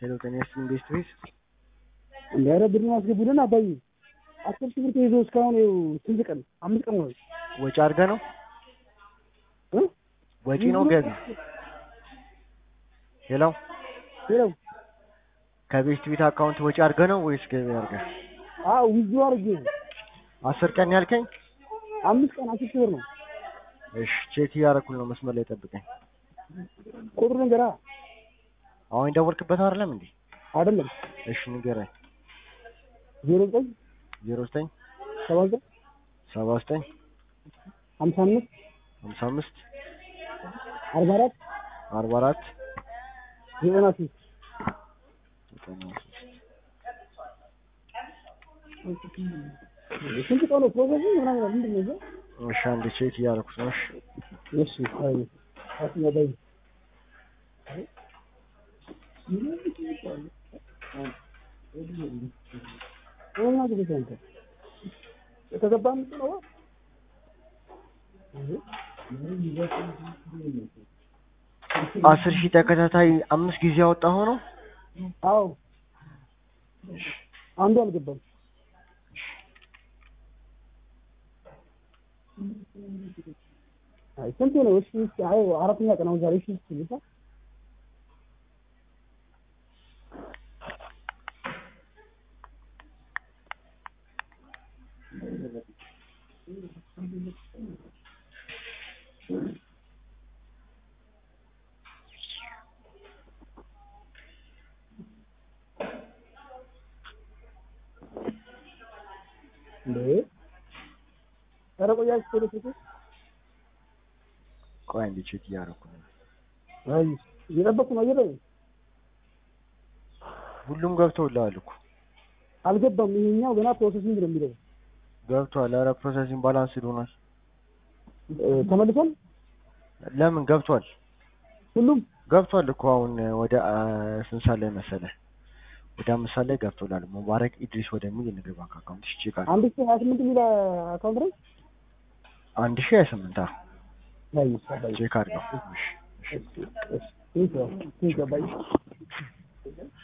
ሄሎ ጤና ይስጥልኝ ቤስት ቤት እንደ ኧረ ብር አስገቡልን አባዬ አስር ሺህ ብር ተይዞ እስካሁን ይኸው ስንት ቀን አምስት ቀን ነው ወጪ አድርገህ ነው እ ወጪ ነው ገቢ ሄሎ ሄሎ ከቤስት ቤት አካውንት ወጪ አድርገህ ነው ወይስ ገቢ አድርገህ አዎ ዊዝድሮ አድርጌ ነው አስር ቀን ያልከኝ አምስት ቀን አስር ሺህ ብር ነው እሺ ቼክ እያደረኩል ነው መስመር ላይ ጠብቀኝ ቁጥሩ ንገራ አሁን የደወልክበት አይደለም እንዴ አይደለም እሺ ንገረኝ ዜሮ ዘጠኝ ዜሮ ዘጠኝ ሰባ ዘጠኝ ሰባ ዘጠኝ ሀምሳ አምስት ሀምሳ አምስት አርባ አራት አርባ አራት ዘጠና ሶስት ዘጠና ሶስት ስንት ቀን ነው ፕሮሰሱ ምናምን ምንድን ነው እዛ እሺ አንድ ቼክ እያደረኩት ነው እሺ እሺ አይ አስኛ ባይ እና ግዴታ አንተ የተገባ ምንድን ነው አስር ሺህ ተከታታይ አምስት ጊዜ ያወጣ ሆኖ አዎ አንዱ አልገባም አይ ስንት ነው እሺ እሺ አይ አራተኛ ቀን አሁን ዛሬ እሺ እሺ ልሳ እንዴ ኧረ ቆያችሁ ቶሎ ስልኩ ቆይ አንድ ቼክ እያደረኩ ነው አይ እየጠበቅኩ ነው አየለ ሁሉም ገብተውልሃል እኮ አልገባም ይሄኛው ገና ፕሮሰሲንግ ነው የሚለው ገብቷል ኧረ ፕሮሰሲንግ ባላንስ ሆኗል እ ተመልሷል ለምን ገብቷል ሁሉም ገብቷል እኮ አሁን ወደ አ፣ ስንት ሰዓት ላይ መሰለህ ወደ አምስት ሰዓት ላይ ገብቶላል ሙባረክ ኢድሪስ ወደሚል የንግድ ባንክ አካውንት እሺ ቼክ አድርግ አንድ ሺህ ሀያ ስምንት የሚል አካውንት ነው አንድ ሺህ ሀያ ስምንት አዎ ላይ ይሰባይ ቼክ አድርገው እሺ እሺ እሺ ቴንክ ዩ ቴንክ ዩ ባይ